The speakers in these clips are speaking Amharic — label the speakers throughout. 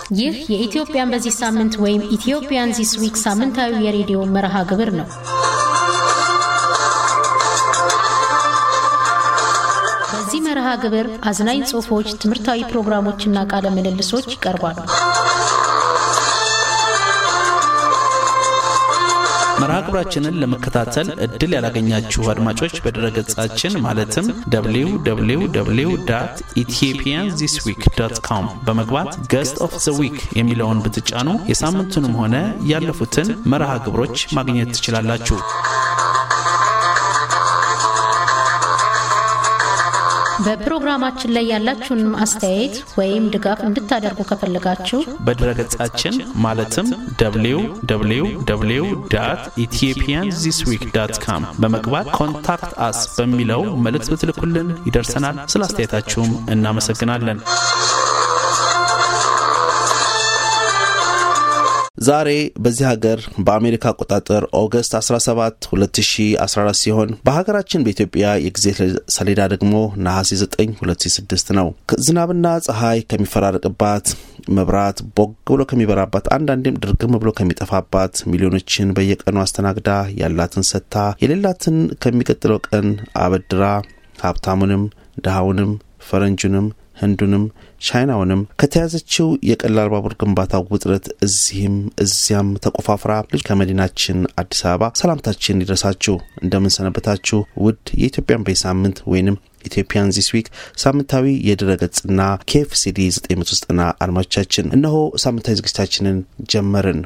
Speaker 1: ይህ የኢትዮጵያን በዚህ ሳምንት ወይም ኢትዮጵያን ዚስ ዊክ ሳምንታዊ የሬዲዮ መርሃ ግብር ነው። በዚህ መርሃ ግብር አዝናኝ ጽሑፎች፣ ትምህርታዊ ፕሮግራሞችና ቃለ ምልልሶች ይቀርባሉ።
Speaker 2: መርሃ ግብራችንን ለመከታተል እድል ያላገኛችሁ አድማጮች በድረገጻችን ማለትም www ኢትዮጵያን ዚስ ዊክ ዶት ኮም በመግባት ገስት ኦፍ ዘ ዊክ የሚለውን ብትጫኑ የሳምንቱንም ሆነ ያለፉትን መርሃ ግብሮች ማግኘት ትችላላችሁ።
Speaker 1: በፕሮግራማችን ላይ ያላችሁን አስተያየት ወይም ድጋፍ እንድታደርጉ ከፈለጋችሁ
Speaker 2: በድረገጻችን ማለትም www ኢትዮጵያን ዚስ ዊክ ዳት ካም በመግባት ኮንታክት አስ በሚለው መልእክት ብትልኩልን ይደርሰናል። ስለ አስተያየታችሁም እናመሰግናለን።
Speaker 3: ዛሬ በዚህ ሀገር በአሜሪካ አቆጣጠር ኦገስት 17 2014 ሲሆን በሀገራችን በኢትዮጵያ የጊዜ ሰሌዳ ደግሞ ነሐሴ 9 2006 ነው። ዝናብና ፀሐይ ከሚፈራረቅባት መብራት ቦግ ብሎ ከሚበራባት አንዳንዴም ድርግም ብሎ ከሚጠፋባት ሚሊዮኖችን በየቀኑ አስተናግዳ ያላትን ሰጥታ የሌላትን ከሚቀጥለው ቀን አበድራ ሀብታሙንም ድሃውንም ፈረንጁንም ህንዱንም ቻይናውንም ከተያዘችው የቀላል ባቡር ግንባታ ውጥረት እዚህም እዚያም ተቆፋፍራ ልጅ ከመዲናችን አዲስ አበባ ሰላምታችን ይድረሳችሁ። እንደምንሰነበታችሁ ውድ የኢትዮጵያን ቤት ሳምንት ወይንም ኢትዮጵያን ዚስ ዊክ ሳምንታዊ የድረገጽና ኬኤፍሲዲ 990 አድማጮቻችን እነሆ ሳምንታዊ ዝግጅታችንን ጀመርን።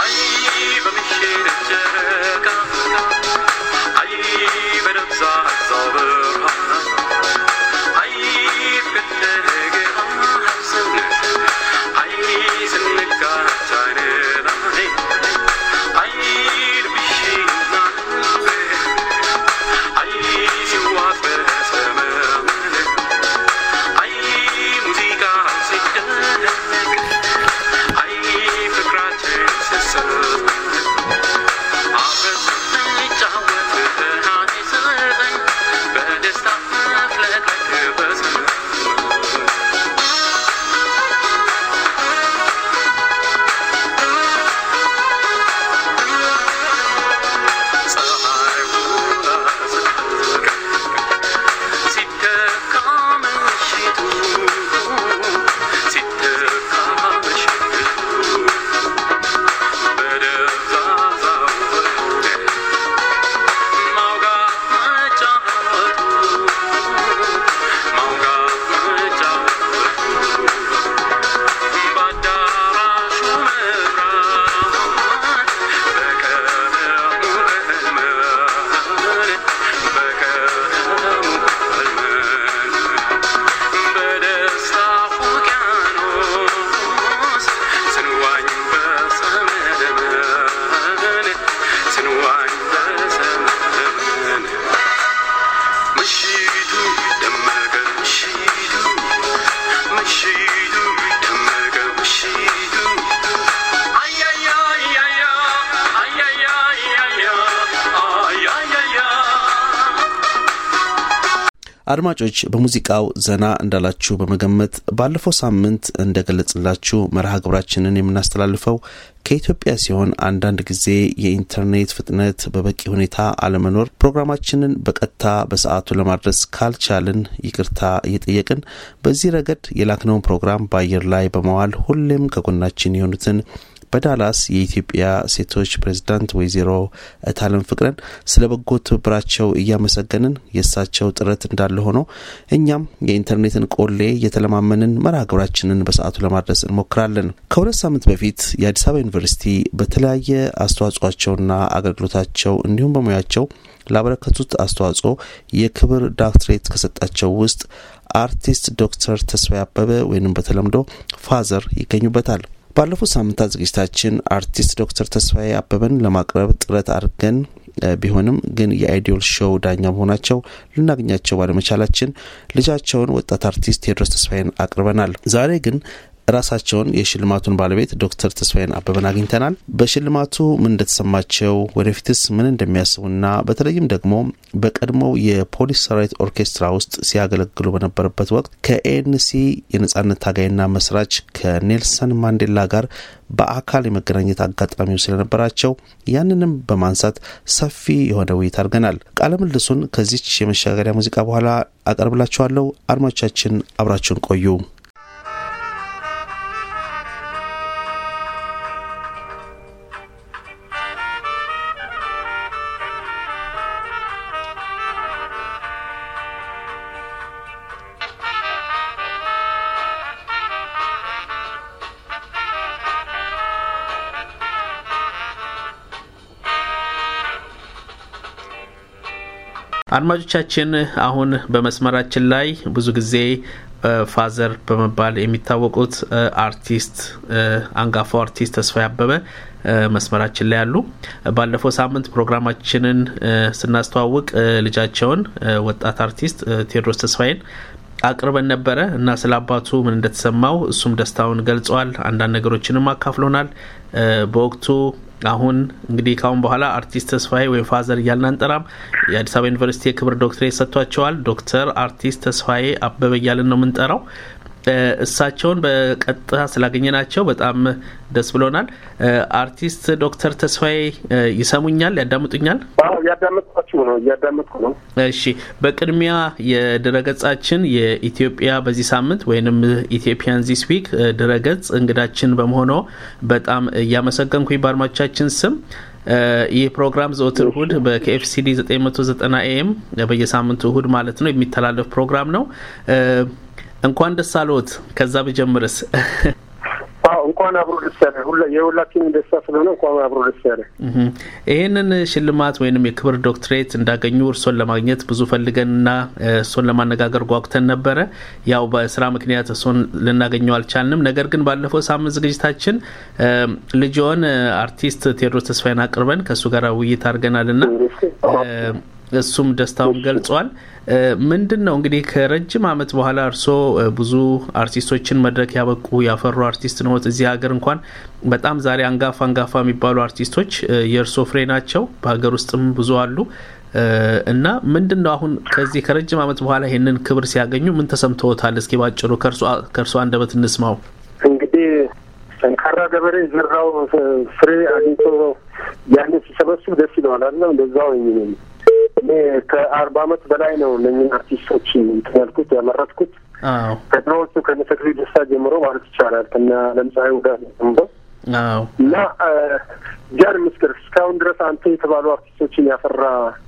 Speaker 3: አድማጮች በሙዚቃው ዘና እንዳላችሁ በመገመት ባለፈው ሳምንት እንደገለጽላችሁ መርሃ ግብራችንን የምናስተላልፈው ከኢትዮጵያ ሲሆን አንዳንድ ጊዜ የኢንተርኔት ፍጥነት በበቂ ሁኔታ አለመኖር ፕሮግራማችንን በቀጥታ በሰዓቱ ለማድረስ ካልቻልን ይቅርታ እየጠየቅን በዚህ ረገድ የላክነውን ፕሮግራም በአየር ላይ በመዋል ሁሌም ከጎናችን የሆኑትን በዳላስ የኢትዮጵያ ሴቶች ፕሬዝዳንት ወይዘሮ እታለም ፍቅረን ስለ በጎ ትብብራቸው እያመሰገንን የእሳቸው ጥረት እንዳለ ሆኖ እኛም የኢንተርኔትን ቆሌ እየተለማመንን መርሃ ግብራችንን በሰዓቱ ለማድረስ እንሞክራለን። ከሁለት ሳምንት በፊት የአዲስ አበባ ዩኒቨርሲቲ በተለያየ አስተዋጽኦቸውና አገልግሎታቸው እንዲሁም በሙያቸው ላበረከቱት አስተዋጽኦ የክብር ዳክትሬት ከሰጣቸው ውስጥ አርቲስት ዶክተር ተስፋዬ አበበ ወይም በተለምዶ ፋዘር ይገኙበታል። ባለፉት ሳምንታት ዝግጅታችን አርቲስት ዶክተር ተስፋዬ አበበን ለማቅረብ ጥረት አድርገን ቢሆንም ግን የአይዲዮል ሾው ዳኛ መሆናቸው ልናገኛቸው ባለመቻላችን ልጃቸውን ወጣት አርቲስት ቴዎድሮስ ተስፋዬን አቅርበናል። ዛሬ ግን ራሳቸውን የሽልማቱን ባለቤት ዶክተር ተስፋዬን አበበን አግኝተናል። በሽልማቱ ምን እንደተሰማቸው ወደፊትስ ምን እንደሚያስቡና በተለይም ደግሞ በቀድሞው የፖሊስ ሰራዊት ኦርኬስትራ ውስጥ ሲያገለግሉ በነበረበት ወቅት ከኤንሲ የነጻነት ታጋይና መስራች ከኔልሰን ማንዴላ ጋር በአካል የመገናኘት አጋጣሚው ስለነበራቸው ያንንም በማንሳት ሰፊ የሆነ ውይይት አድርገናል። ቃለ ምልልሱን ከዚች የመሻገሪያ ሙዚቃ በኋላ አቀርብላችኋለሁ። አድማጮቻችን አብራችሁን ቆዩ።
Speaker 2: አድማጮቻችን አሁን በመስመራችን ላይ ብዙ ጊዜ ፋዘር በመባል የሚታወቁት አርቲስት አንጋፋው አርቲስት ተስፋዬ አበበ መስመራችን ላይ ያሉ። ባለፈው ሳምንት ፕሮግራማችንን ስናስተዋውቅ ልጃቸውን ወጣት አርቲስት ቴዎድሮስ ተስፋዬን አቅርበን ነበረ እና ስለ አባቱ ምን እንደተሰማው እሱም ደስታውን ገልጸዋል። አንዳንድ ነገሮችንም አካፍሎናል። በወቅቱ አሁን እንግዲህ ካሁን በኋላ አርቲስት ተስፋዬ ወይም ፋዘር እያልን አንጠራም። የአዲስ አበባ ዩኒቨርሲቲ የክብር ዶክትሬት ሰጥቷቸዋል። ዶክተር አርቲስት ተስፋዬ አበበ እያልን ነው የምንጠራው። እሳቸውን በቀጥታ ስላገኘናቸው በጣም ደስ ብሎናል። አርቲስት ዶክተር ተስፋዬ ይሰሙኛል? ያዳምጡኛል?
Speaker 4: እያዳመጥኳችሁ ነው። እያዳመጥኩ ነው።
Speaker 2: እሺ፣ በቅድሚያ የድረገጻችን የኢትዮጵያ በዚህ ሳምንት ወይንም ኢትዮጵያን ዚስ ዊክ ድረገጽ እንግዳችን በመሆኖ በጣም እያመሰገንኩኝ በአድማጮቻችን ስም ይህ ፕሮግራም ዘወትር እሁድ በኬኤፍሲዲ 990 ኤኤም በየሳምንቱ እሁድ ማለት ነው የሚተላለፍ ፕሮግራም ነው። እንኳን ደስ አለዎት። ከዛ ብጀምርስ?
Speaker 4: እንኳን አብሮ ደስ ያለ የሁላችንም ደስታ ስለሆነ እንኳን አብሮ ደስ ያለ።
Speaker 2: ይህንን ሽልማት ወይንም የክብር ዶክትሬት እንዳገኙ እርሶን ለማግኘት ብዙ ፈልገንና እርሶን ለማነጋገር ጓጉተን ነበረ። ያው በስራ ምክንያት እርሶን ልናገኘው አልቻልንም። ነገር ግን ባለፈው ሳምንት ዝግጅታችን ልጅዎን አርቲስት ቴዎድሮስ ተስፋዬን አቅርበን ከእሱ ጋር ውይይት አድርገናልና እሱም ደስታውን ገልጿል። ምንድን ነው እንግዲህ ከረጅም ዓመት በኋላ እርስዎ ብዙ አርቲስቶችን መድረክ ያበቁ ያፈሩ አርቲስት ነዎት። እዚህ ሀገር እንኳን በጣም ዛሬ አንጋፋ አንጋፋ የሚባሉ አርቲስቶች የእርስዎ ፍሬ ናቸው። በሀገር ውስጥም ብዙ አሉ እና ምንድን ነው አሁን ከዚህ ከረጅም ዓመት በኋላ ይህንን ክብር ሲያገኙ ምን ተሰምተዎታል? እስኪ ባጭሩ ከእርሶ አንደበት እንስማው።
Speaker 4: እንግዲህ ጠንካራ ገበሬ ዘራው ፍሬ አግኝቶ ያንን ሲሰበስብ ደስ ይለዋል አለ እንደዛው እኔ ከአርባ አመት በላይ ነው እነኝን አርቲስቶች እንትን ያልኩት ያመረትኩት ከድሮዎቹ ከነ ተክሌ ደስታ ጀምሮ ማለት ይቻላል ከነ ለምሳሌ ጋር ጀምሮ እና ጃን ምስክር እስካሁን ድረስ አንተ የተባሉ አርቲስቶችን ያፈራ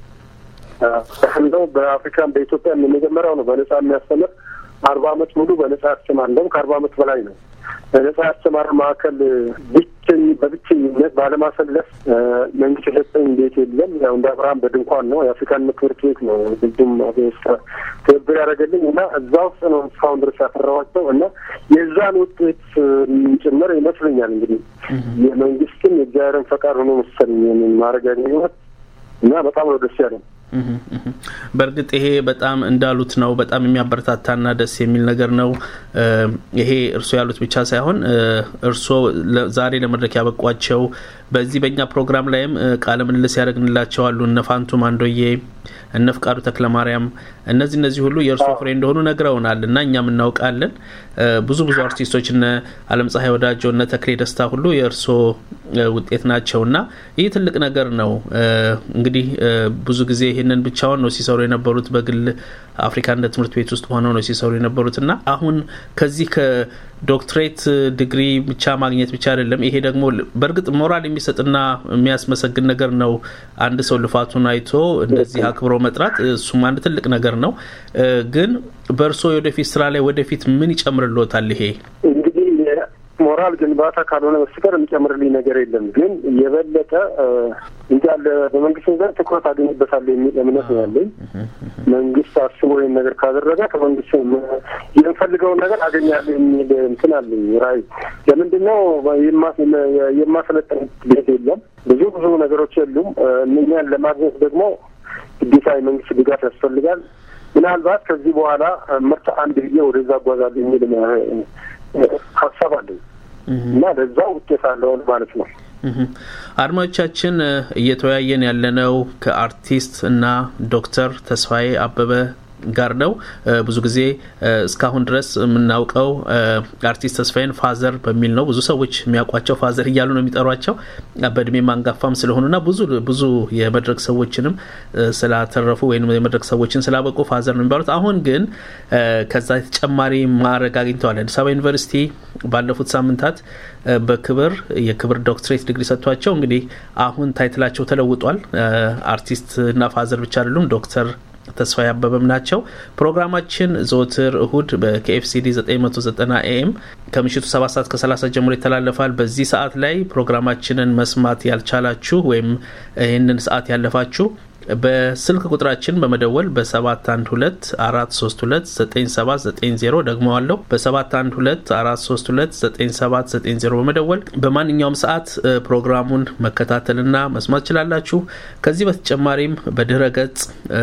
Speaker 4: ነው። በአፍሪካም በኢትዮጵያም የመጀመሪያው ነው በነጻ የሚያስተምር አርባ አመት ሙሉ በነጻ ያስተማር እንደውም ከአርባ አመት በላይ ነው በነጻ ያስተማር ማዕከል ብቸኝ በብቸኝነት ባለማሰለፍ መንግስት የሰጠኝ ቤት የለም። ያው እንደ አብርሃም በድንኳን ነው የአፍሪካን ትምህርት ቤት ነው ብዙም ትብብር ያደረገልኝ እና እዛ ውስጥ ነው እስካሁን ድረስ ያፈራኋቸው እና የዛን ውጤት ጭምር ይመስለኛል እንግዲህ የመንግስትም የእግዚአብሔርን ፈቃድ ሆኖ መሰለኝ ማድረግ ያገኘሁት እና በጣም ነው ደስ ያለኝ።
Speaker 2: በእርግጥ ይሄ በጣም እንዳሉት ነው። በጣም የሚያበረታታና ደስ የሚል ነገር ነው። ይሄ እርስዎ ያሉት ብቻ ሳይሆን እርስዎ ዛሬ ለመድረክ ያበቋቸው በዚህ በእኛ ፕሮግራም ላይም ቃለ ምልልስ ያደረግንላቸዋሉ እነ ፋንቱ ማንዶዬ፣ እነ ፍቃዱ ተክለ ማርያም እነዚህ እነዚህ ሁሉ የእርስዎ ፍሬ እንደሆኑ ነግረውናል እና እኛም እናውቃለን። ብዙ ብዙ አርቲስቶች እነ አለም ፀሐይ ወዳጆ፣ እነ ተክሌ ደስታ ሁሉ የእርስዎ ውጤት ናቸው እና ይህ ትልቅ ነገር ነው። እንግዲህ ብዙ ጊዜ ይህንን ብቻውን ነው ሲሰሩ የነበሩት በግል አፍሪካ እንደ ትምህርት ቤት ውስጥ ሆነው ነው ሲሰሩ የነበሩት እና አሁን ከዚህ ከዶክትሬት ዲግሪ ብቻ ማግኘት ብቻ አይደለም። ይሄ ደግሞ በእርግጥ ሞራል የሚሰጥና የሚያስመሰግን ነገር ነው። አንድ ሰው ልፋቱን አይቶ እንደዚህ አክብሮ መጥራት እሱም አንድ ትልቅ ነገር ነው። ግን በእርስዎ የወደፊት ስራ ላይ ወደፊት ምን ይጨምርልዎታል? ይሄ
Speaker 4: እንግዲህ ሞራል ግንባታ ካልሆነ በስተቀር የሚጨምርልኝ ነገር የለም። ግን የበለጠ እንዳለ በመንግስት ዘንድ ትኩረት አገኝበታለሁ የሚል እምነት ነው ያለኝ። መንግስት አስቦ ይህን ነገር ካደረገ ከመንግስት የምፈልገውን ነገር አገኛለሁ የሚል እንትን አለኝ ራዕይ። ለምንድን ነው የማሰለጠን ቤት የለም፣ ብዙ ብዙ ነገሮች የሉም። እነኛን ለማግኘት ደግሞ ግዴታ የመንግስት ድጋፍ ያስፈልጋል። ምናልባት ከዚህ በኋላ ምርት አንድ ብዬ ወደዛ አጓዛለሁ የሚል ሀሳብ አለኝ እና ለዛ ውጤት አለውን ማለት ነው።
Speaker 2: አድማጮቻችን እየተወያየን ያለነው ከአርቲስት እና ዶክተር ተስፋዬ አበበ ጋር ነው። ብዙ ጊዜ እስካሁን ድረስ የምናውቀው አርቲስት ተስፋዬን ፋዘር በሚል ነው። ብዙ ሰዎች የሚያውቋቸው ፋዘር እያሉ ነው የሚጠሯቸው በእድሜ ማንጋፋም ስለሆኑና ብዙ ብዙ የመድረክ ሰዎችንም ስላተረፉ ወይም የመድረክ ሰዎችን ስላበቁ ፋዘር ነው የሚባሉት። አሁን ግን ከዛ ተጨማሪ ማዕረግ አግኝተዋል። አዲስ አበባ ዩኒቨርሲቲ ባለፉት ሳምንታት በክብር የክብር ዶክትሬት ዲግሪ ሰጥቷቸው እንግዲህ አሁን ታይትላቸው ተለውጧል። አርቲስት እና ፋዘር ብቻ አይደሉም ዶክተር ተስፋዬ አበበም ናቸው። ፕሮግራማችን ዘወትር እሁድ ከኤፍሲዲ 990 ኤኤም ከምሽቱ 7 ሰዓት ከ30 ጀምሮ ይተላለፋል። በዚህ ሰዓት ላይ ፕሮግራማችንን መስማት ያልቻላችሁ ወይም ይህንን ሰዓት ያለፋችሁ በስልክ ቁጥራችን በመደወል በ712 432 9790 ደግመዋለሁ በ712 432 9790 በመደወል በማንኛውም ሰዓት ፕሮግራሙን መከታተልና መስማት ችላላችሁ። ከዚህ በተጨማሪም በድረ ገጽ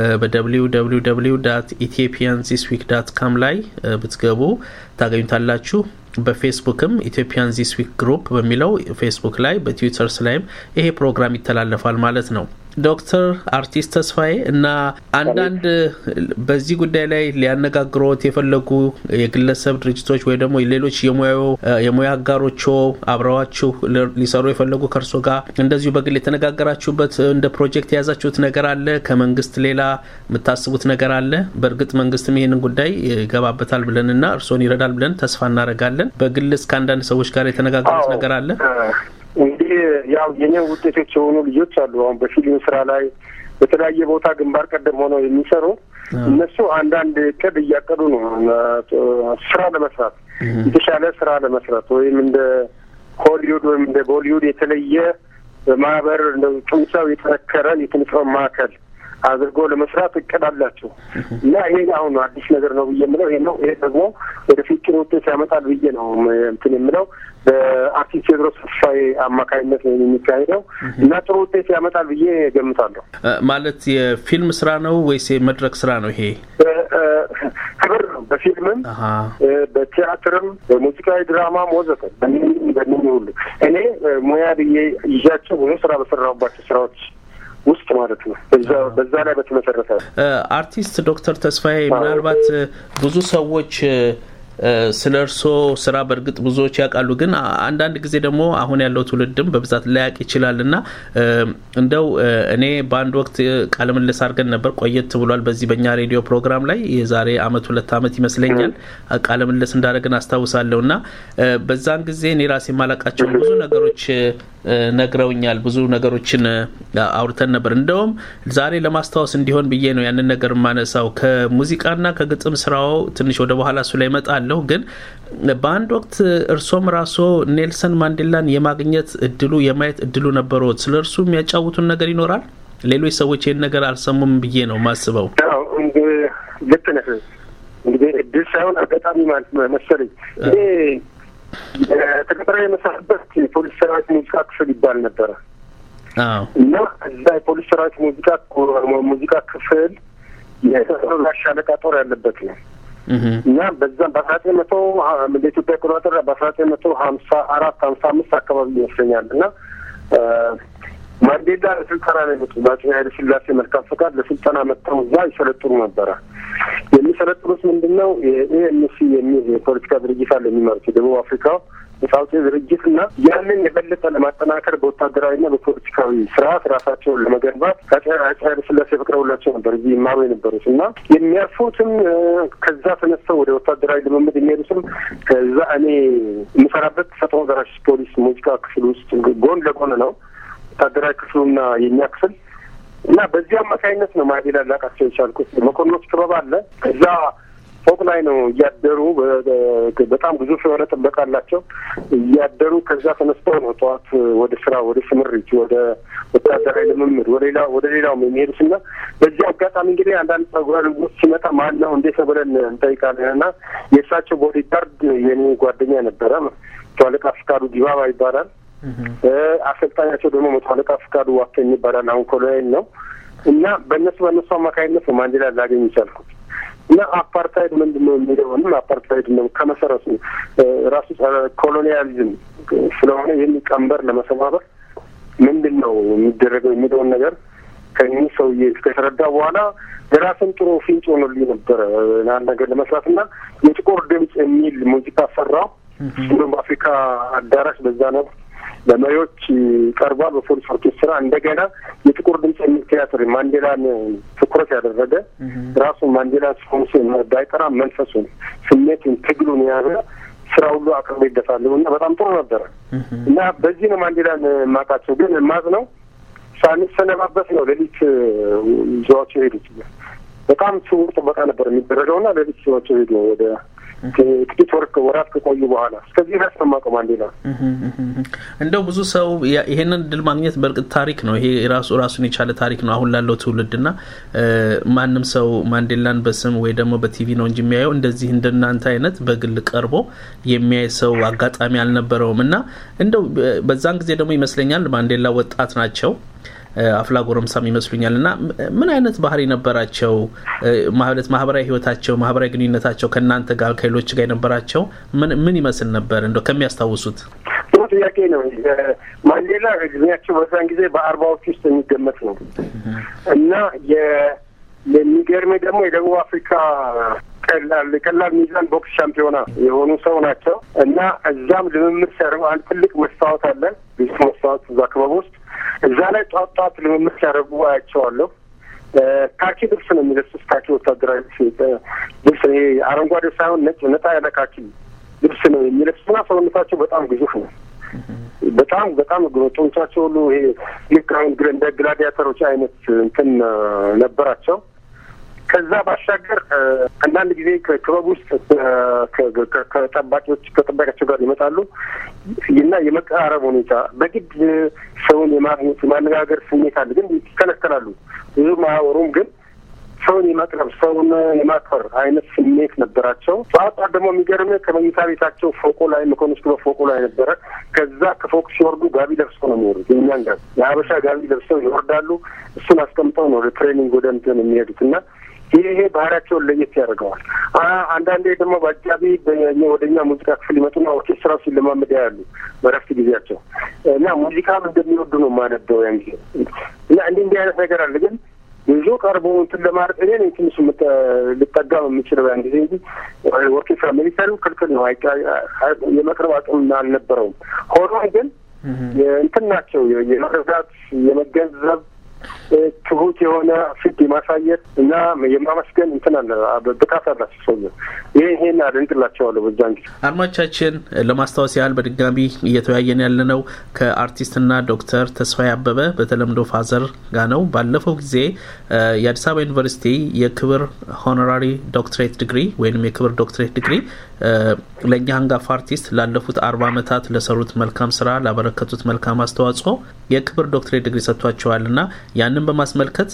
Speaker 2: በwww ኢትዮጵያን ዚስ ዊክ ዳት ካም ላይ ብትገቡ ታገኙታላችሁ። በፌስቡክም ኢትዮጵያን ዚስ ዊክ ግሩፕ በሚለው ፌስቡክ ላይ በትዊተርስ ላይም ይሄ ፕሮግራም ይተላለፋል ማለት ነው። ዶክተር አርቲስት ተስፋዬ እና አንዳንድ በዚህ ጉዳይ ላይ ሊያነጋግሮት የፈለጉ የግለሰብ ድርጅቶች ወይ ደግሞ ሌሎች የሙያ አጋሮች አብረዋችሁ ሊሰሩ የፈለጉ ከእርሶ ጋር እንደዚሁ በግል የተነጋገራችሁበት እንደ ፕሮጀክት የያዛችሁት ነገር አለ? ከመንግስት ሌላ የምታስቡት ነገር አለ? በእርግጥ መንግስትም ይህንን ጉዳይ ይገባበታል ብለንና እርስዎን ይረዳል ብለን ተስፋ እናደርጋለን። በግልስ ከአንዳንድ ሰዎች ጋር የተነጋገሩት ነገር አለ?
Speaker 4: እንግዲህ ያው የኔ ውጤቶች የሆኑ ልጆች አሉ። አሁን በፊልም ስራ ላይ በተለያየ ቦታ ግንባር ቀደም ሆነው የሚሰሩ እነሱ አንዳንድ እቅድ እያቀዱ ነው ስራ ለመስራት የተሻለ ስራ ለመስራት ወይም እንደ ሆሊውድ ወይም እንደ ቦሊውድ የተለየ ማህበር እንደ ጡንቻው የጠነከረ የኪነጥበብ ማዕከል አድርጎ ለመስራት እቅድ አላቸው እና ይሄ አሁን አዲስ ነገር ነው ብዬ የምለው ይሄ ነው። ይሄ ደግሞ ወደፊት ጥሩ ውጤት ያመጣል ብዬ ነው እንትን የምለው በአርቲስት ቴዎድሮስ ተስፋዬ አማካኝነት ነው የሚካሄደው እና ጥሩ ውጤት ያመጣል ብዬ ገምታለሁ።
Speaker 2: ማለት የፊልም ስራ ነው ወይስ የመድረክ ስራ ነው? ይሄ
Speaker 4: ክብር ነው። በፊልምም በቲያትርም በሙዚቃዊ ድራማም ወዘተ በእነኝህ ሁሉ እኔ ሙያ ብዬ ይዣቸው ብዙ ስራ በሰራሁባቸው ስራዎች ውስጥ ማለት ነው። በዛ ላይ በተመሰረተ
Speaker 2: አርቲስት ዶክተር ተስፋዬ ምናልባት ብዙ ሰዎች ስለ እርስዎ ስራ በእርግጥ ብዙዎች ያውቃሉ፣ ግን አንዳንድ ጊዜ ደግሞ አሁን ያለው ትውልድም በብዛት ላያውቅ ይችላል እና እንደው እኔ በአንድ ወቅት ቃለ ምልልስ አድርገን ነበር፣ ቆየት ብሏል። በዚህ በእኛ ሬዲዮ ፕሮግራም ላይ የዛሬ አመት ሁለት አመት ይመስለኛል ቃለ ምልልስ እንዳደረግን አስታውሳለሁ እና በዛን ጊዜ እኔ ራሴ የማላውቃቸውን ብዙ ነገሮች ነግረውኛል። ብዙ ነገሮችን አውርተን ነበር። እንደውም ዛሬ ለማስታወስ እንዲሆን ብዬ ነው ያንን ነገር የማነሳው። ከሙዚቃና ከግጥም ስራው ትንሽ ወደ በኋላ እሱ ላይ እመጣለሁ። ግን በአንድ ወቅት እርሶም ራስዎ ኔልሰን ማንዴላን የማግኘት እድሉ የማየት እድሉ ነበረዎት። ስለ እርሱ የሚያጫውቱን ነገር ይኖራል? ሌሎች ሰዎች ይህን ነገር አልሰሙም ብዬ ነው ማስበው።
Speaker 4: ልክ ነህ። እንግዲህ እድል ሳይሆን አጋጣሚ ማለት መሰለኝ ይሄ ተቀጥሮ የመሳበት የፖሊስ ሰራዊት ሙዚቃ ክፍል ይባል ነበረ እና እዛ የፖሊስ ሰራዊት ሙዚቃ ሙዚቃ ክፍል የሰራዊት ሻለቃ ጦር ያለበት ነው እና በዛም በአስራ ዘጠኝ መቶ እንደ ኢትዮጵያ አቆጣጠር በአስራ ዘጠኝ መቶ ሀምሳ አራት ሀምሳ አምስት አካባቢ ይመስለኛል እና ማንዴላ ለስልጠና ነው የመጡ በአፄ ኃይለ ሥላሴ መልካም ፈቃድ ለስልጠና መጥተው እዛ ይሰለጥኑ ነበረ። የሚሰለጥኑት ምንድን ነው? የኤኤንሲ የሚል የፖለቲካ ድርጅት አለ የሚመሩት የደቡብ አፍሪካ የሳውጤ ድርጅት እና ያንን የበለጠ ለማጠናከር በወታደራዊና በፖለቲካዊ ስርዓት ራሳቸውን ለመገንባት አፄ ኃይለ ሥላሴ ፈቅደውላቸው ነበር እዚህ ይማሩ የነበሩት እና የሚያርፉትም ከዛ ተነስተው ወደ ወታደራዊ ልምምድ የሚሄዱትም ከዛ እኔ የምሰራበት ፈጥኖ ደራሽ ፖሊስ ሙዚቃ ክፍል ውስጥ ጎን ለጎን ነው ወታደራዊ ክፍሉና የኛ ክፍል እና በዚህ አማካኝነት ነው ማንዴላ ላቃቸው የቻልኩት። መኮንኖች ክበብ አለ እዛ ፎቅ ላይ ነው እያደሩ በጣም ግዙፍ የሆነ ጥበቃ አላቸው። እያደሩ ከዛ ተነስተው ነው ጠዋት ወደ ስራ፣ ወደ ስምሪት፣ ወደ ወታደራዊ ልምምድ፣ ወደ ሌላ ወደ ሌላውም የሚሄዱት እና በዚህ አጋጣሚ እንግዲህ አንዳንድ ጸጉረ ልውጥ ሲመጣ ማን ነው እንዴት ነው ብለን እንጠይቃለን እና የእሳቸው ቦዲጋርድ የኔ ጓደኛ ነበረ። መቶ አለቃ ፍቃዱ ዲባባ ይባላል። አሰልጣኛቸው ደግሞ መቶ አለቃ ፍቃዱ ዋከኝ ይባላል። አሁን ኮሎኔል ነው እና በእነሱ በእነሱ አማካኝነት ነው ማንዴላ ላገኝ ይቻልኩት። እና አፓርታይድ ምንድን ነው የሚለውንም አፓርታይድ ነው ከመሰረቱ ራሱ ኮሎኒያሊዝም ስለሆነ ይህን ቀንበር ለመሰባበር ምንድን ነው የሚደረገው የሚለውን ነገር ከእኚህ ሰውዬ ከተረዳ በኋላ የራስን ጥሩ ፍንጭ ሆኖልኝ ነበረ አንድ ነገር ለመስራት እና የጥቁር ድምፅ የሚል ሙዚቃ ሰራው። ሁሉም በአፍሪካ አዳራሽ በዛ ነው ለመሪዎች ቀርቧል። በፖሊስ ኦርኬስትራ እንደገና የጥቁር ድምፅ የሚል ቲያትር ማንዴላን ትኩረት ያደረገ ራሱን ማንዴላ ስሆንስ ባይጠራ መንፈሱን፣ ስሜቱን፣ ትግሉን የያዘ ስራ ሁሉ አቅርቦ ይደፋለሁ እና በጣም ጥሩ ነበረ እና በዚህ ነው ማንዴላን የማውቃቸው። ግን ማዝ ነው ሳንሰነባበት ነው ሌሊት ይዘዋቸው ሄዱት። በጣም ስውር ጥበቃ ነበር የሚደረገው እና ሌሊት ይዘዋቸው ሄዱ ወደ ጥቂት ወር ወራት ከቆዩ በኋላ እስከዚህ ድረስ ነው የማውቀው ማንዴላ።
Speaker 2: እንደው ብዙ ሰው ይሄንን ድል ማግኘት በእርግጥ ታሪክ ነው። ይሄ ራሱ ራሱን የቻለ ታሪክ ነው አሁን ላለው ትውልድ እና ማንም ሰው ማንዴላን በስም ወይ ደግሞ በቲቪ ነው እንጂ የሚያየው እንደዚህ እንደናንተ አይነት በግል ቀርቦ የሚያይ ሰው አጋጣሚ አልነበረውም እና እንደው በዛን ጊዜ ደግሞ ይመስለኛል ማንዴላ ወጣት ናቸው አፍላ ጎረምሳም ይመስሉኛል እና ምን አይነት ባህሪ ነበራቸው? ማለት ማህበራዊ ህይወታቸው፣ ማህበራዊ ግንኙነታቸው ከእናንተ ጋር ከሌሎች ጋር የነበራቸው ምን ምን ይመስል ነበር? እንደው ከሚያስታውሱት።
Speaker 4: ጥሩ ጥያቄ ነው። ማንዴላ እድሜያቸው በዛን ጊዜ በአርባዎች ውስጥ የሚገመት ነው እና የሚገርመኝ ደግሞ የደቡብ አፍሪካ ቀላል ቀላል ሚዛን ቦክስ ሻምፒዮና የሆኑ ሰው ናቸው እና እዛም ልምምድ ሲያደርጉ አንድ ትልቅ መስታወት አለ ብዙ መስታወት እዛ ክበብ ውስጥ እዛ ላይ ጧት ጧት ልምምድ ሲያደርጉ አያቸዋለሁ። ካኪ ልብስ ነው የሚለብሱት። ካኪ ወታደራዊ ልብስ ይሄ አረንጓዴ ሳይሆን ነጭ ነጣ ያለ ካኪ ልብስ ነው የሚለብሱና ሰውነታቸው በጣም ግዙፍ ነው። በጣም በጣም ጡንቻቸው ሁሉ ይሄ ልክ አሁን እንደ ግላዲያተሮች አይነት እንትን ነበራቸው። ከዛ ባሻገር አንዳንድ ጊዜ ክበብ ውስጥ ከጠባቂዎች ከጠባቂያቸው ጋር ይመጣሉ እና የመቀራረብ ሁኔታ በግድ ሰውን የማግኘት የማነጋገር ስሜት አለ፣ ግን ይከለከላሉ። ብዙ ማያወሩም፣ ግን ሰውን የማቅረብ ሰውን የማክበር አይነት ስሜት ነበራቸው። ጠዋት ደግሞ የሚገርም ከመኝታ ቤታቸው ፎቁ ላይ መኮንስቱ በፎቁ ላይ ነበረ። ከዛ ከፎቅ ሲወርዱ ጋቢ ለብሰው ነው የሚወሩት። የእኛን ጋቢ የሀበሻ ጋቢ ለብሰው ይወርዳሉ። እሱን አስቀምጠው ነው ትሬኒንግ ወደ እንትን የሚሄዱት እና ይሄ ይሄ ባህሪያቸውን ለየት ያደርገዋል። አንዳንዴ ደግሞ በአጃቢ ወደ እኛ ሙዚቃ ክፍል ይመጡና ኦርኬስትራው ሲለማመድ ያሉ በረፍት ጊዜያቸው እና ሙዚቃም እንደሚወዱ ነው የማነበው ያን ጊዜ እና እንዲህ እንዲህ አይነት ነገር አለ። ግን ብዙ ቀርቦ እንትን ለማድረግ እኔ ነኝ ትንሽ ልጠጋም የምችለው ያን ጊዜ እንጂ ኦርኬስትራ ሚሊተሪው ክልክል ነው፣ የመቅረብ አቅም አልነበረውም። ሆኖም ግን እንትን ናቸው የመረዳት የመገንዘብ ትሁት የሆነ ፊት የማሳየት እና የማመስገን እንትን አለ ብቃት አላቸው ሰው ይህ ይሄን አደንቅላቸዋለሁ። በዛን ጊዜ
Speaker 2: አድማቻችን ለማስታወስ ያህል በድጋሚ እየተወያየን ያለነው ከአርቲስትና ዶክተር ተስፋዬ አበበ በተለምዶ ፋዘር ጋር ነው። ባለፈው ጊዜ የአዲስ አበባ ዩኒቨርሲቲ የክብር ሆኖራሪ ዶክትሬት ዲግሪ ወይም የክብር ዶክትሬት ዲግሪ ለእኛ አንጋፋ አርቲስት ላለፉት አርባ ዓመታት ለሰሩት መልካም ስራ ላበረከቱት መልካም አስተዋጽኦ የክብር ዶክትሬት ዲግሪ ሰጥቷቸዋል እና ያንን በማስመልከት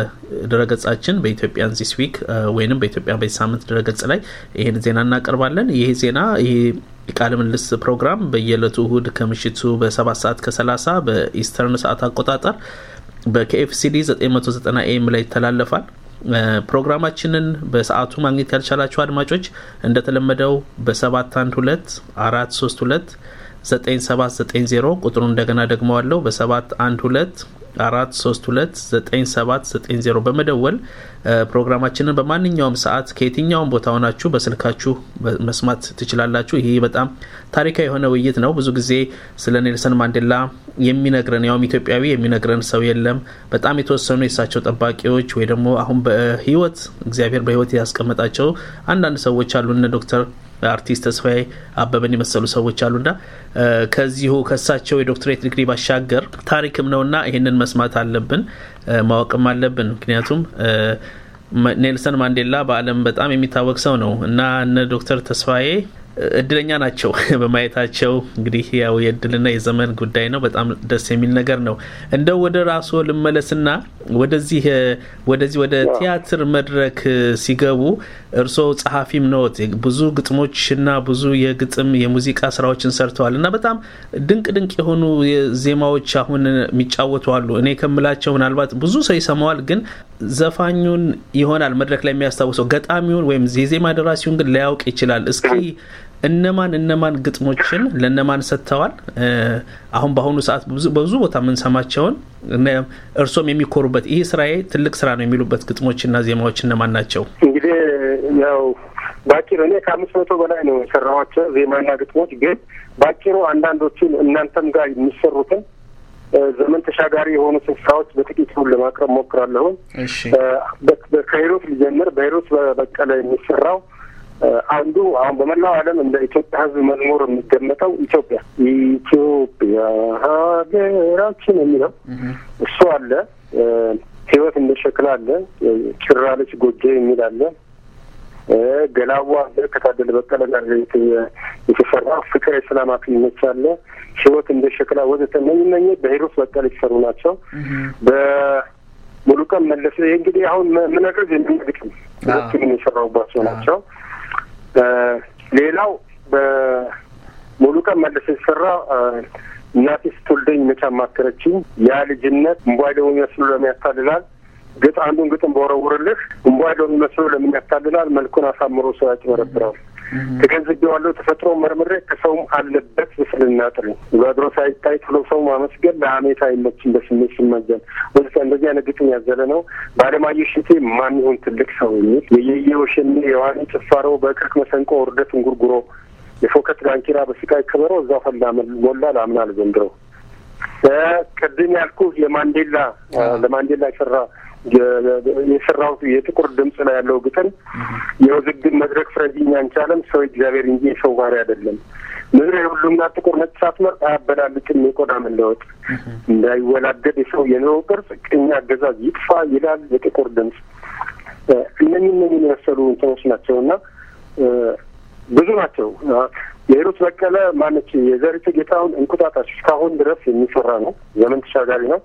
Speaker 2: በድረገጻችን በኢትዮጵያን ዚስ ዊክ ወይም በኢትዮጵያ በዚህ ሳምንት ድረገጽ ላይ ይህን ዜና እናቀርባለን። ይህ ዜና ይህ የቃለ ምልልስ ፕሮግራም በየዕለቱ እሁድ ከምሽቱ በሰባት ሰዓት ከሰላሳ በኢስተርን ሰዓት አቆጣጠር በኬኤፍሲዲ 990 ኤም ላይ ይተላለፋል። ፕሮግራማችንን በሰዓቱ ማግኘት ያልቻላችሁ አድማጮች እንደተለመደው በሰባት አንድ ሁለት አራት ሶስት ሁለት ዘጠኝ ሰባት ዘጠኝ ዜሮ ቁጥሩ እንደገና ደግመዋለሁ በሰባት አንድ ሁለት አራት ሶስት ሁለት ዘጠኝ ሰባት ዘጠኝ ዜሮ በመደወል ፕሮግራማችንን በማንኛውም ሰዓት ከየትኛውም ቦታ ሆናችሁ በስልካችሁ መስማት ትችላላችሁ። ይህ በጣም ታሪካዊ የሆነ ውይይት ነው። ብዙ ጊዜ ስለ ኔልሰን ማንዴላ የሚነግረን ያውም ኢትዮጵያዊ የሚነግረን ሰው የለም። በጣም የተወሰኑ የእሳቸው ጠባቂዎች ወይ ደግሞ አሁን በህይወት እግዚአብሔር በህይወት ያስቀመጣቸው አንዳንድ ሰዎች አሉ እነ ዶክተር አርቲስት ተስፋዬ አበበን የመሰሉ ሰዎች አሉና ከዚሁ ከእሳቸው የዶክትሬት ዲግሪ ባሻገር ታሪክም ነውና ይህንን መስማት አለብን፣ ማወቅም አለብን። ምክንያቱም ኔልሰን ማንዴላ በዓለም በጣም የሚታወቅ ሰው ነው እና እነ ዶክተር ተስፋዬ እድለኛ ናቸው በማየታቸው። እንግዲህ ያው የእድልና የዘመን ጉዳይ ነው። በጣም ደስ የሚል ነገር ነው። እንደው ወደ ራስዎ ልመለስና ወደዚህ ወደዚህ ወደ ቲያትር መድረክ ሲገቡ እርስዎ ጸሐፊም ነዎት። ብዙ ግጥሞችና ብዙ የግጥም የሙዚቃ ስራዎችን ሰርተዋል እና በጣም ድንቅ ድንቅ የሆኑ ዜማዎች አሁን የሚጫወቱ አሉ። እኔ ከምላቸው ምናልባት ብዙ ሰው ይሰማዋል፣ ግን ዘፋኙን ይሆናል መድረክ ላይ የሚያስታውሰው ገጣሚውን ወይም የዜማ ደራሲውን ግን ላያውቅ ይችላል። እስኪ እነማን እነማን ግጥሞችን ለእነማን ሰጥተዋል? አሁን በአሁኑ ሰዓት በብዙ ቦታ የምንሰማቸውን እርሶም የሚኮሩበት ይህ ስራዬ ትልቅ ስራ ነው የሚሉበት ግጥሞችና ዜማዎች እነማን ናቸው?
Speaker 4: እንግዲህ ያው ባጭሩ እኔ ከአምስት መቶ በላይ ነው የሰራኋቸው ዜማና ግጥሞች። ግን ባጭሩ አንዳንዶቹን እናንተም ጋር የሚሰሩትን ዘመን ተሻጋሪ የሆኑትን ስራዎች በጥቂቱ ለማቅረብ ሞክራለሁ። ከሂሩት ሊጀምር በሂሩት በቀለ የሚሰራው አንዱ አሁን በመላው ዓለም እንደ ኢትዮጵያ ሕዝብ መዝሙር የሚገመጠው ኢትዮጵያ ኢትዮጵያ ሀገራችን የሚለው እሱ አለ። ህይወት እንደ ሸክላ አለ። ጭራለች ጎጆ የሚል አለ። ገላዋ አለ። ከታደለ በቀለ ጋር የተሰራ ፍቅር የሰላም አክሊሎች አለ። ህይወት እንደ ሸክላ ወዘተ እነኝ እነኝ በሂሩት በቀለ የተሰሩ ናቸው። በሙሉቀን መለሰ ይህ እንግዲህ አሁን ምነግርህ የሚግጥም ሁለቱንም የሰራሁባቸው ናቸው። ሌላው በሙሉቀን መለሰ የተሰራ እናቴ ስትወልደኝ መቼ አማከረችኝ፣ ያ ልጅነት እምቧይ ደግሞ የሚመስሉ ለምን ያታልላል፣ ግጥ አንዱን ግጥም በወረውርልህ እምቧይ ደግሞ የሚመስሉ ለምን ያታልላል፣ መልኩን አሳምሮ ሰው ያጭበረብራል። ተገንዝቤዋለሁ ተፈጥሮ መርምሬ ከሰውም አለበት ብስልና ጥሪ በድሮ ሳይታይ ትሎ ሰው ማመስገን ለሀሜት አይመችም በስሜት ሲመዘን ወደ እንደዚህ አይነት ግጥም ያዘለ ነው። በአለማየሁ እሸቴ ማን ይሁን ትልቅ ሰው የሚል የየየ ወሸኔ የዋኔ ጭፋሮ በእቅርቅ መሰንቆ ውርደት እንጉርጉሮ የፎከት ዳንኪራ በስቃይ ክበሮ እዛው ፈላ ሞላ ላምናል ዘንድሮ ቅድም ያልኩ የማንዴላ ለማንዴላ የሰራ የሰራሁት የጥቁር ድምፅ ላይ ያለው ግጥም የውዝግብ መድረክ ፍረጅኝ አንቻለም ሰው እግዚአብሔር እንጂ የሰው ባህሪ አይደለም። ምድር የሁሉምና ጥቁር ነጭ ሳትመርጥ አያበላልጥም የቆዳ መለወጥ እንዳይወላገድ የሰው የኑሮ ቅርጽ ቅኝ አገዛዝ ይጥፋ ይላል የጥቁር ድምፅ። እነኝህ እነኝን የመሰሉ እንትኖች ናቸው እና ብዙ ናቸው። የሂሩት በቀለ ማነች የዘሪቱ ጌታውን እንቁጣጣሽ እስካሁን ድረስ የሚሰራ ነው። ዘመን ተሻጋሪ ነው።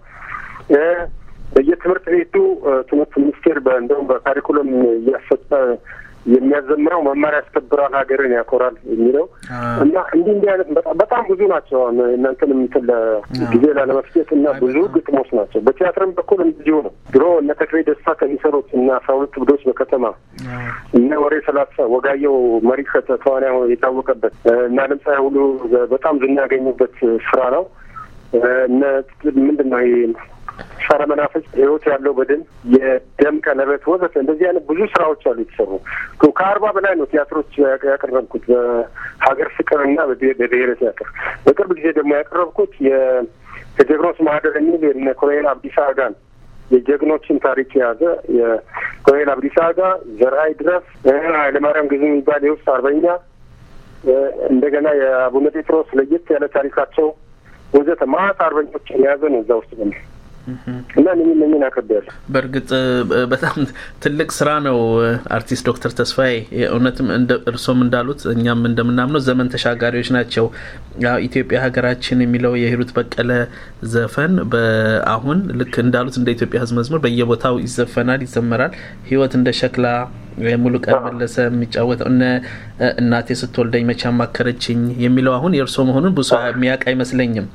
Speaker 4: በየትምህርት ቤቱ ትምህርት ሚኒስቴር እንደውም በካሪኩለም እያሰጠ የሚያዘምረው መማር ያስከብራል፣ ሀገርን ያኮራል የሚለው እና እንዲህ እንዲህ አይነት በጣም ብዙ ናቸው። እናንተን የምትል ጊዜ ላለመፍጀት እና ብዙ ግጥሞች ናቸው። በቲያትርም በኩል እንደዚሁ ነው። ድሮ እነ ተክሌ ደስታ ከሚሰሩት እና አስራ ሁለት ብዶች በከተማ እነ ወሬ ሰላሳ ወጋየው መሪ ተዋንያ የታወቀበት እና ድምፃዊ ሁሉ በጣም ዝና ያገኙበት ስራ ነው። እነ ምንድን ነው ጸረ መናፍስት ህይወት ያለው በድን የደም ቀለበት ወዘተ እንደዚህ አይነት ብዙ ስራዎች አሉ የተሰሩ ከአርባ በላይ ነው ቲያትሮች ያቀረብኩት በሀገር ፍቅርና በብሔረ ቲያትር። በቅርብ ጊዜ ደግሞ ያቀረብኩት የጀግኖች ማህደር የሚል የነ ኮሎኔል አብዲሳ አጋን የጀግኖችን ታሪክ የያዘ የኮሎኔል አብዲሳ አጋ፣ ዘርአይ ድረስ፣ ኃይለማርያም ግዙ የሚባል የውስጥ አርበኛ እንደገና የአቡነ ጴጥሮስ ለየት ያለ ታሪካቸው ወዘተ ማት አርበኞችን የያዘ ነው እዛ ውስጥ ነው እና እነኝህ እነኝህን አቅርቤያለሁ።
Speaker 2: በእርግጥ በጣም ትልቅ ስራ ነው አርቲስት ዶክተር ተስፋዬ እውነትም እርሶም እንዳሉት እኛም እንደምናምነው ዘመን ተሻጋሪዎች ናቸው። ያው ኢትዮጵያ ሀገራችን የሚለው የሂሩት በቀለ ዘፈን በአሁን ልክ እንዳሉት እንደ ኢትዮጵያ ሕዝብ መዝሙር በየቦታው ይዘፈናል፣ ይዘመራል። ህይወት እንደ ሸክላ ሙሉ ቀን መለሰ የሚጫወተው እነ እናቴ ስትወልደኝ መቼ አማከረችኝ የሚለው አሁን የእርሶ መሆኑን ብዙ የሚያውቅ አይመስለኝም።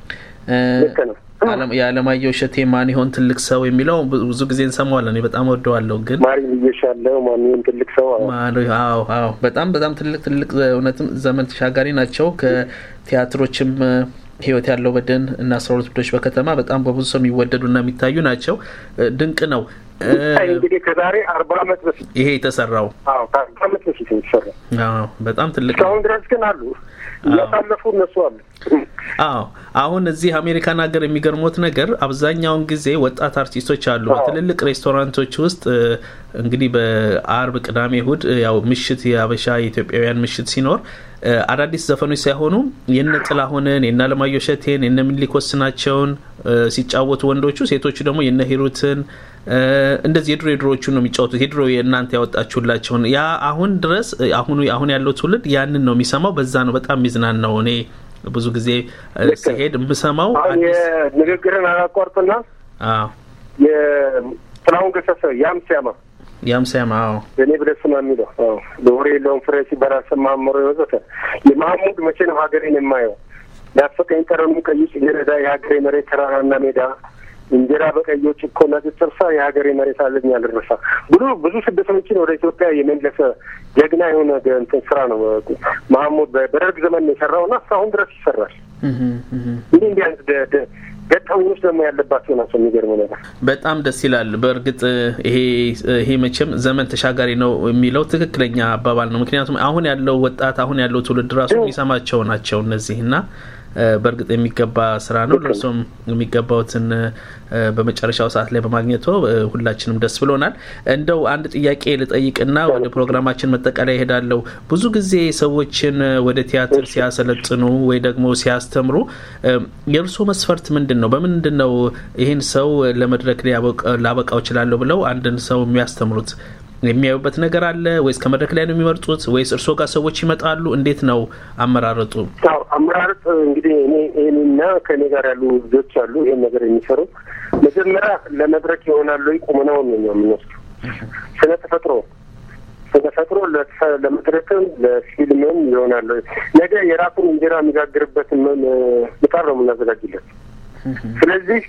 Speaker 2: የአለማየሁ እሸቴ ማን ይሆን ትልቅ ሰው የሚለው ብዙ ጊዜ እንሰማዋለን። በጣም ወደዋለሁ። ግን
Speaker 4: ማሪ ልየሻለው ማን ይሆን ትልቅ ሰው?
Speaker 2: አዎ አዎ፣ በጣም በጣም ትልቅ ትልቅ እውነትም ዘመን ተሻጋሪ ናቸው። ከቲያትሮችም ህይወት ያለው በደን እና አስራ ሁለት ብዶች በከተማ በጣም በብዙ ሰው የሚወደዱና የሚታዩ ናቸው። ድንቅ ነው።
Speaker 4: እንግዲህ ከዛሬ አርባ አመት በፊት
Speaker 2: ይሄ የተሰራው
Speaker 4: አዎ ከአርባ አመት በፊት ነው የተሰራው።
Speaker 2: በጣም ትልቅ
Speaker 4: እስካሁን ድረስ ግን አሉ እያሳለፉ እነሱ አሉ።
Speaker 2: አዎ አሁን እዚህ አሜሪካን ሀገር የሚገርሞት ነገር አብዛኛውን ጊዜ ወጣት አርቲስቶች አሉ በትልልቅ ሬስቶራንቶች ውስጥ እንግዲህ በአርብ፣ ቅዳሜ፣ እሁድ ያው ምሽት የአበሻ የኢትዮጵያውያን ምሽት ሲኖር አዳዲስ ዘፈኖች ሳይሆኑ የነ ጥላሁንን የነ አለማየሁ እሸቴን የነ ምኒልክ ወስናቸውን ሲጫወቱ ወንዶቹ፣ ሴቶቹ ደግሞ የነ ሂሩትን እንደዚህ የድሮ የድሮዎቹን ነው የሚጫወቱት። የድሮ የእናንተ ያወጣችሁላቸውን ያ አሁን ድረስ አሁኑ አሁን ያለው ትውልድ ያንን ነው የሚሰማው። በዛ ነው በጣም ሚዝናን ነው እኔ ብዙ ጊዜ ሲሄድ የምሰማው
Speaker 4: ንግግርን አላቋርጥና የጥላሁን ገሰሰ ያም ሲያማ
Speaker 2: ያም ሲያማ
Speaker 4: እኔ ብለህ ስማ የሚለው ለወሬ የለውም ፍሬ ሲባል አልሰማህም ኖሮ የወዘተ የማህሙድ መቼ ነው ሀገሬን የማየው ያፈቀኝ ጠረኑ ቀይ ጽጌረዳ የሀገሬ መሬት ተራራና ሜዳ እንጀራ በቀዮች እኮ ነጭ ጥርሳ የሀገሬ መሬት አለኝ አልረሳ ብዙ ብዙ ስደተኞችን ወደ ኢትዮጵያ የመለሰ ጀግና የሆነ እንትን ስራ ነው መሀሙድ በደርግ ዘመን የሰራውና እስካሁን ድረስ ይሰራል። እንዲህ እንዲህ አይነት ገጠመኞች ደግሞ ያለባቸው ናቸው። የሚገርመው ነገር
Speaker 2: በጣም ደስ ይላል። በእርግጥ ይሄ ይሄ መቼም ዘመን ተሻጋሪ ነው የሚለው ትክክለኛ አባባል ነው። ምክንያቱም አሁን ያለው ወጣት አሁን ያለው ትውልድ ራሱ የሚሰማቸው ናቸው እነዚህ እና በእርግጥ የሚገባ ስራ ነው። ለእርሶም የሚገባውትን በመጨረሻው ሰዓት ላይ በማግኘቶ ሁላችንም ደስ ብሎናል። እንደው አንድ ጥያቄ ልጠይቅና ወደ ፕሮግራማችን መጠቃለያ ይሄዳለሁ። ብዙ ጊዜ ሰዎችን ወደ ቲያትር ሲያሰለጥኑ ወይ ደግሞ ሲያስተምሩ የእርሶ መስፈርት ምንድን ነው? በምንድን ነው ይህን ሰው ለመድረክ ላበቃው እችላለሁ ብለው አንድን ሰው የሚያስተምሩት? የሚያዩበት ነገር አለ ወይስ ከመድረክ ላይ ነው የሚመርጡት ወይስ እርስዎ ጋር ሰዎች ይመጣሉ? እንዴት ነው አመራረጡ?
Speaker 4: አዎ አመራረጥ እንግዲህ እኔ ይህንና ከእኔ ጋር ያሉ ልጆች አሉ ይህን ነገር የሚሰሩ መጀመሪያ ለመድረክ ይሆናሉ ቁመናውን ነው የምንወስዱ ስነ ተፈጥሮ ስነ ተፈጥሮ ለመድረክም ለፊልምም ይሆናሉ። ነገ የራሱን እንጀራ የሚጋግርበትን ምጣድ ነው የምናዘጋጅለት። ስለዚህ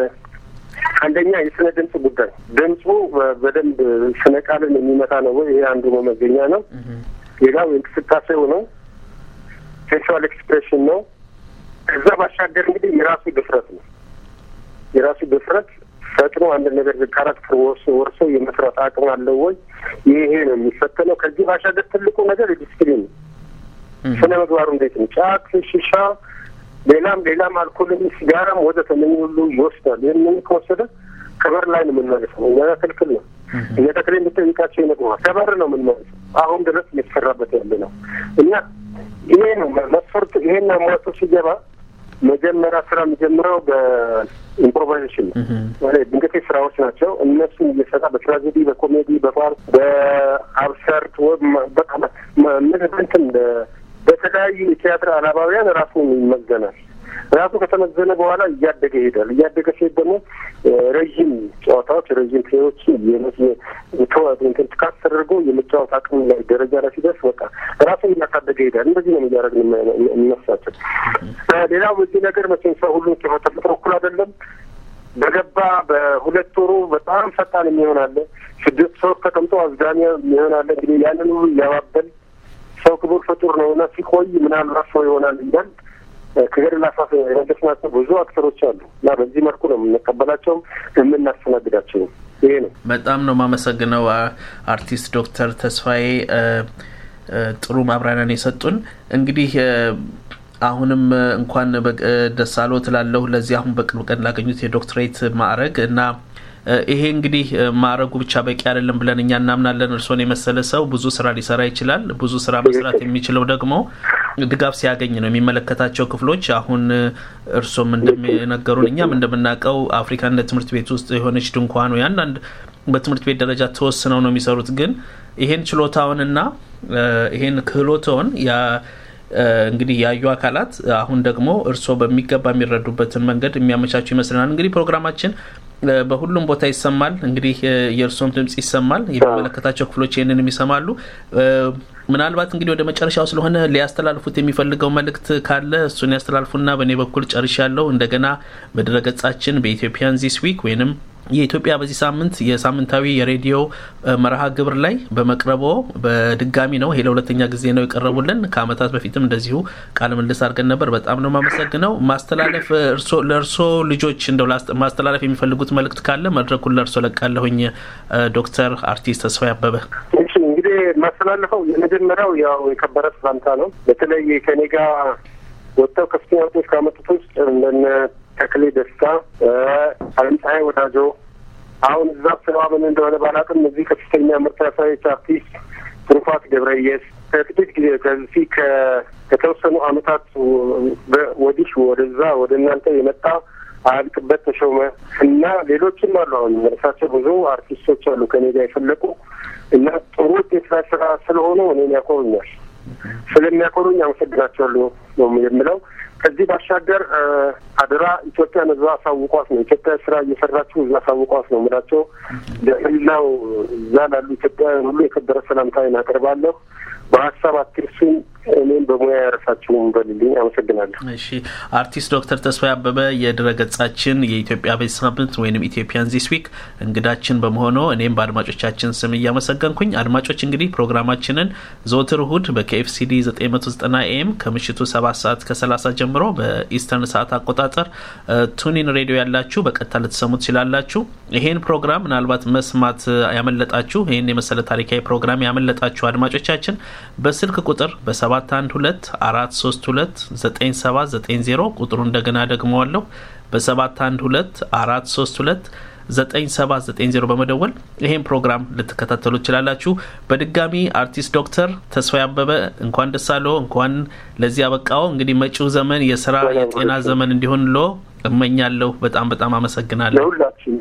Speaker 4: አንደኛ የስነ ድምፅ ጉዳይ ድምፁ በደንብ ስነ ቃልን የሚመታ ነው ወይ? ይሄ አንዱ መመዘኛ ነው። ሌላው እንቅስቃሴው ነው፣ ሴክሹዋል ኤክስፕሬሽን ነው። ከዛ ባሻገር እንግዲህ የራሱ ድፍረት ነው። የራሱ ድፍረት ፈጥኖ አንድ ነገር ካራክተር ወርሶ ወርሶ የመስራት አቅም አለው ወይ? ይሄ ነው የሚፈተነው። ከዚህ ባሻገር ትልቁ ነገር የዲስፕሊን ነው። ስነ ምግባሩ እንዴት ነው? ጫት፣ ሽሻ ሌላም ሌላም አልኮልም ሲጋራም ወዘተ እነኝህ ሁሉ ይወስዳል። ይህንን ከወሰደ ከበር ላይ ነው የምንመልሰው። እኛ ክልክል ነው። እኛ ተክሌ የምጠይቃቸው ይነግሩሃል። ከበር ነው የምንመልሰው። አሁን ድረስ እየተሰራበት ያለ ነው እና ይሄ ነው መስፈርቱ። ይሄን አሟቶ ሲገባ መጀመሪያ ስራ የሚጀምረው በኢምፕሮቫይዜሽን ነው። ድንገቴ ስራዎች ናቸው። እነሱን እየሰራ በትራጀዲ፣ በኮሜዲ፣ በፋር፣ በአብሰርት በቃ ምንትን በተለያዩ የቲያትር አላባውያን ራሱን ይመዘናል። ራሱ ከተመዘነ በኋላ እያደገ ይሄዳል። እያደገ ሲሄድ ደግሞ ረዥም ጨዋታዎች፣ ረዥም ፕሌዎች ትካት ተደርጎ የመጫወት አቅም ላይ ደረጃ ላይ ሲደርስ በቃ ራሱን እያሳደገ ይሄዳል። እንደዚህ ነው እያደረግን የሚመስላቸው። ሌላው በዚህ ነገር መቼም ሰው ሁሉ ተፈጥሮ እኩል አይደለም። በገባ በሁለት ወሩ በጣም ፈጣን የሚሆን አለ። ስድስት ሰው ተቀምጦ አዝጋሚ የሚሆን አለ። እንግዲህ ያንን ሁሉ እያባበል ሰው ክቡር ፍጡር ነው እና ሲቆይ ምናልባት ሰው ይሆናል እያል ከገደል አፋፍ የመለስናቸው ብዙ አክተሮች አሉ እና በዚህ መልኩ ነው የምንቀበላቸውም የምናስተናግዳቸውም። ይሄ ነው።
Speaker 2: በጣም ነው የማመሰግነው አርቲስት ዶክተር ተስፋዬ ጥሩ ማብራሪያን የሰጡን። እንግዲህ አሁንም እንኳን ደስ አሎት እላለሁ ለዚህ አሁን በቅርብ ቀን ላገኙት የዶክትሬት ማዕረግ እና ይሄ እንግዲህ ማዕረጉ ብቻ በቂ አይደለም ብለን እኛ እናምናለን። እርስዎን የመሰለ ሰው ብዙ ስራ ሊሰራ ይችላል። ብዙ ስራ መስራት የሚችለው ደግሞ ድጋፍ ሲያገኝ ነው። የሚመለከታቸው ክፍሎች አሁን እርስዎም እንደሚነገሩን እኛም እንደምናውቀው አፍሪካነት ትምህርት ቤት ውስጥ የሆነች ድንኳን ወይ አንዳንድ በትምህርት ቤት ደረጃ ተወስነው ነው የሚሰሩት። ግን ይሄን ችሎታውንና ይሄን ክህሎትዎን እንግዲህ ያዩ አካላት አሁን ደግሞ እርስዎ በሚገባ የሚረዱበትን መንገድ የሚያመቻቹ ይመስለናል። እንግዲህ ፕሮግራማችን በሁሉም ቦታ ይሰማል። እንግዲህ የእርስዎም ድምጽ ይሰማል። የሚመለከታቸው ክፍሎች ይህንንም ይሰማሉ። ምናልባት እንግዲህ ወደ መጨረሻው ስለሆነ ሊያስተላልፉት የሚፈልገው መልእክት ካለ እሱን ያስተላልፉና በእኔ በኩል ጨርሻለሁ። እንደገና በድረገጻችን በኢትዮጵያን ዚስ ዊክ ወይንም የኢትዮጵያ በዚህ ሳምንት የሳምንታዊ የሬዲዮ መርሃ ግብር ላይ በመቅረቦ በድጋሚ ነው። ይሄ ለሁለተኛ ጊዜ ነው የቀረቡልን። ከአመታት በፊትም እንደዚሁ ቃለ ምልልስ አድርገን ነበር። በጣም ነው የማመሰግነው። ማስተላለፍ ለእርሶ ልጆች እንደው ማስተላለፍ የሚፈልጉት መልእክት ካለ መድረኩን ለእርሶ ለቃለሁኝ። ዶክተር አርቲስት ተስፋዬ አበበ።
Speaker 4: እሺ እንግዲህ ማስተላለፈው የመጀመሪያው ያው የከበረ ሰላምታ ነው። በተለይ ከኔ ጋር ወጥተው ከፍተኛ ውጤት ካመጡት ውስጥ እንደነ ተክሌ ደስታ፣ አለምፀሐይ ወዳጆ አሁን እዛ ስራዋ ምን እንደሆነ ባላውቅም እዚህ ከፍተኛ ምርት ያሳየች አርቲስት ትሩፋት ገብረየስ ከጥቂት ጊዜ ከዚህ ከተወሰኑ አመታት ወዲህ ወደዛ ወደ እናንተ የመጣ አያልቅበት ተሾመ እና ሌሎችም አሉ። አሁን እርሳቸው ብዙ አርቲስቶች አሉ ከኔ ጋር የፈለቁ እና ጥሩ ውጤት ላይ ስራ ስለሆኑ እኔን ያኮሩኛል። ስለሚያኮሩኝ አመሰግናቸዋለሁ ነው የምለው። ከዚህ ባሻገር አደራ ኢትዮጵያን እዛ አሳውቋት ነው ኢትዮጵያ ስራ እየሰራችሁ እዛ አሳውቋት ነው የምላቸው። ለህላው እዛ ላሉ ኢትዮጵያውያን ሁሉ የከበረ ሰላምታዬን አቀርባለሁ። በሀሳብ አትርሱኝ፣ እኔም በሙያ ያረሳችሁም በልልኝ። አመሰግናለሁ።
Speaker 2: እሺ አርቲስት ዶክተር ተስፋዬ አበበ የድረገጻችን የኢትዮጵያ ቤት ሳምንት ወይም ኢትዮጵያን ዚስ ዊክ እንግዳችን በመሆኑ እኔም በአድማጮቻችን ስም እያመሰገንኩኝ አድማጮች እንግዲህ ፕሮግራማችንን ዘወትር እሁድ በኬኤፍሲዲ 990 ኤም ከምሽቱ 7 ሰዓት ከ30 ጀምሮ በኢስተርን ሰዓት አቆጣጠር ቱኒን ሬዲዮ ያላችሁ በቀጥታ ልትሰሙ ትችላላችሁ። ይሄን ፕሮግራም ምናልባት መስማት ያመለጣችሁ ይህን የመሰለ ታሪካዊ ፕሮግራም ያመለጣችሁ አድማጮቻችን በስልክ ቁጥር በሰባት አንድ ሁለት አራት ሶስት ሁለት ዘጠኝ ሰባት ዘጠኝ ዜሮ ቁጥሩ እንደገና ደግመዋለሁ በሰባት አንድ ሁለት አራት ሶስት ሁለት ዘጠኝ ሰባት ዘጠኝ ዜሮ በመደወል ይሄን ፕሮግራም ልትከታተሉ ትችላላችሁ። በድጋሚ አርቲስት ዶክተር ተስፋዬ አበበ እንኳን ደስ አለዎ፣ እንኳን ለዚህ አበቃዎ። እንግዲህ መጪው ዘመን የስራ የጤና ዘመን እንዲሆን ሎ እመኛለሁ። በጣም በጣም አመሰግናለሁ።
Speaker 4: ለሁላችን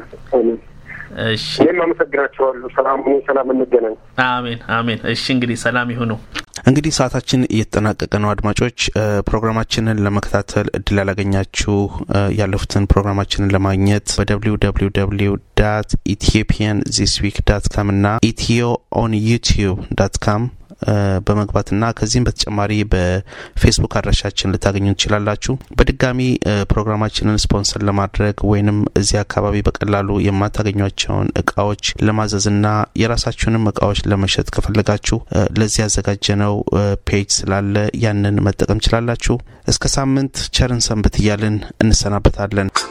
Speaker 2: እሺ፣
Speaker 4: እኔም አመሰግናቸዋለሁ። ሰላም ሁኑ። ሰላም እንገናኝ።
Speaker 2: አሜን አሜን። እሺ፣ እንግዲህ ሰላም ይሁኑ።
Speaker 3: እንግዲህ ሰዓታችን እየተጠናቀቀ ነው። አድማጮች ፕሮግራማችንን ለመከታተል እድል ያላገኛችሁ ያለፉትን ፕሮግራማችንን ለማግኘት በደብሊው ደብሊው ደብሊው ዳት ኢትዮጵያን ዚስ ዊክ ዳት ካም እና ኢትዮ ኦን ዩቲዩብ ዳት ካም በመግባትና ከዚህም በተጨማሪ በፌስቡክ አድራሻችን ልታገኙ ትችላላችሁ። በድጋሚ ፕሮግራማችንን ስፖንሰር ለማድረግ ወይንም እዚህ አካባቢ በቀላሉ የማታገኟቸውን እቃዎች ለማዘዝና የራሳችሁንም እቃዎች ለመሸጥ ከፈለጋችሁ ለዚህ ያዘጋጀነው ፔጅ ስላለ ያንን መጠቀም ችላላችሁ። እስከ ሳምንት ቸርን ሰንብት እያልን እንሰናበታለን።